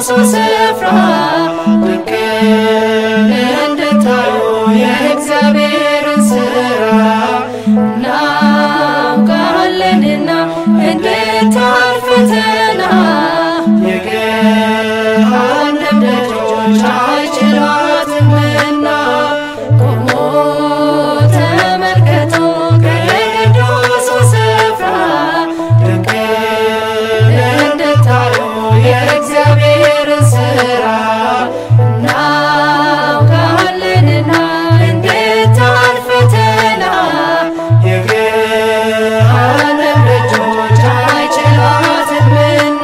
በቅዱሱ ስፍራ ድንቅ እንድታዩ የእግዚአብሔርን ሥራ እናውቃለንና እንድታልፍ ፈተና የገሃነም ደጆች አይችሏትምና ቆሞ ተመልከቱ ከቅዱሱ ስፍራ ድንቅ እንድታዩ የእግዚአብሔርን ሥራ እናውቃለንና እንድታልፍ ፈተና የገሃነም ደጆች አይችሏትምና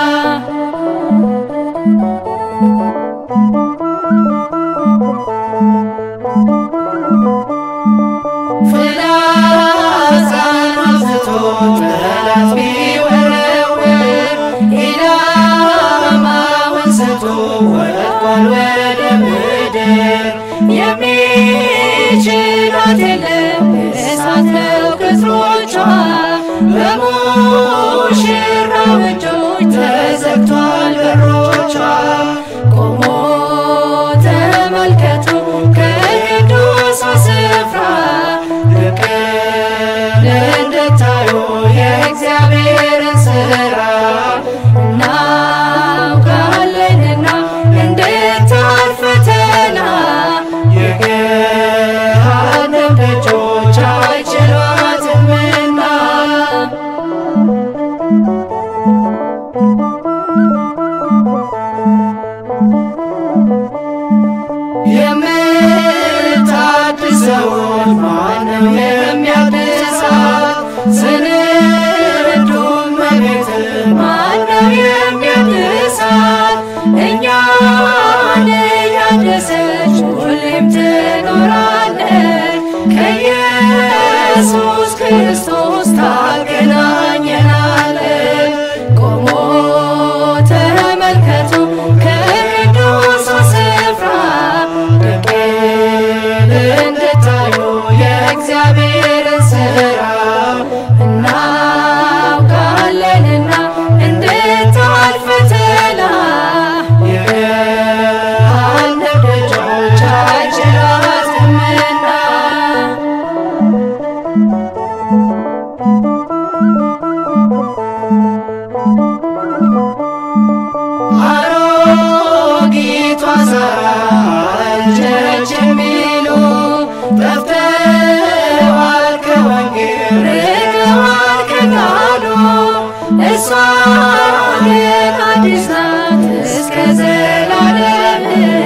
ፍላጻን አብዝቶ ጠላት ቢወረውር ኢላማውን ስቶ ወድቋል ወደ ምድር የሚችላት የለም እሳት ነው ቅጥሮቿ በሙሽራው እጆች ተዘግቷል በሮቿ ቆሞ ተመልከቱ ከቅዱሱ ስፍራ ፍቅር እንድታዩ የእግዚአብሔርን ሥራ እናውቃለንና እንድታልፍ ፈተና የገሃነም ደጆች አይችሏትምና የምታድሰውን ማነው የሚያድሳት? ስንዱ እመቤት ማነው የሚያድሳት? እኛን እያደሰች ሁሌም ትኖራለች። ከኢየሱስ ክርስቶስ ታገናኘናለች። ቆሞ ተመልከቱ ከቅዱሱ ስፍራ ድንቅ እንድታዩ የእግዚአብሔርን ሥራ እናውቃለንና እንድታልፍ ፈተና የገሃነም ደጆች አይችሏትምና አሮጊቷ ሳራ አረጀች የሚሉ ጠፍተዋል ከወንጌል ርቀዋል ከቃሉ እሷ ግን አዲስ ናት እስከ ዘላለም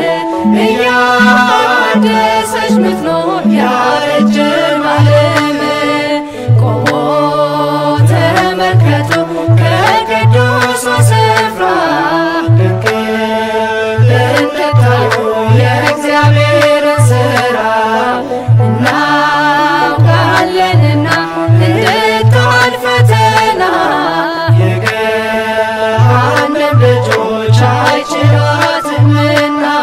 እያደሰች ምትኖር ያረጀን ዓለም ቆሞ ተመልከቱ ከቅዱሱ ስፍራ ድንቅ እንድታዩ የእግዚአብሔርን ሥራ እናውቃለንና እንድታልፍ ፈተና የገሃነም ደጆች አይችሏትምና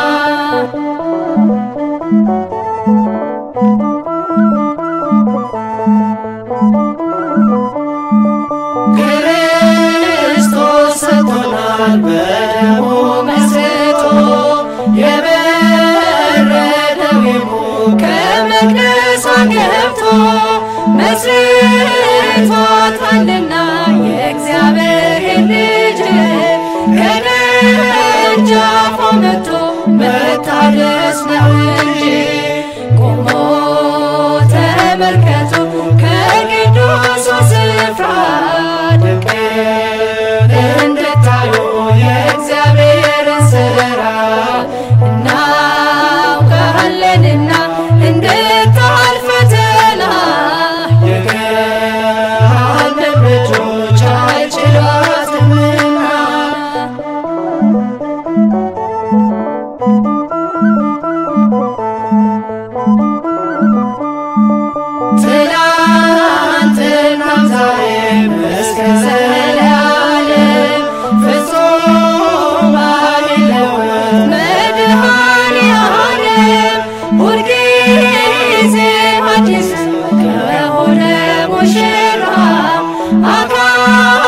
ክርስቶስ ሰጥቶናል በደሙ መስጦ የበረደው ይሙቅ ከመቅደሷ ገብቶ መስርቷታልና የእግዚአብሔር ልጅ ከደጃፏ መጥቶ መታደስ ነው እንጂ ቆሞ ተመልከቱ ከቅዱሱ ስፍራ ድንቅ እንድታዩ የእግዚአብሔርን ሥራ እናውቃለንና እንድታልፍ ፈተና የገሃነም ደጆች አይችሏትምና ትላንትናም ዛሬም እስከ ዘላለም ፍጹም አይለወጥ መድኃኔዓለም ሁልጊዜ አዲስ ከሆነ ሙሽራ አካል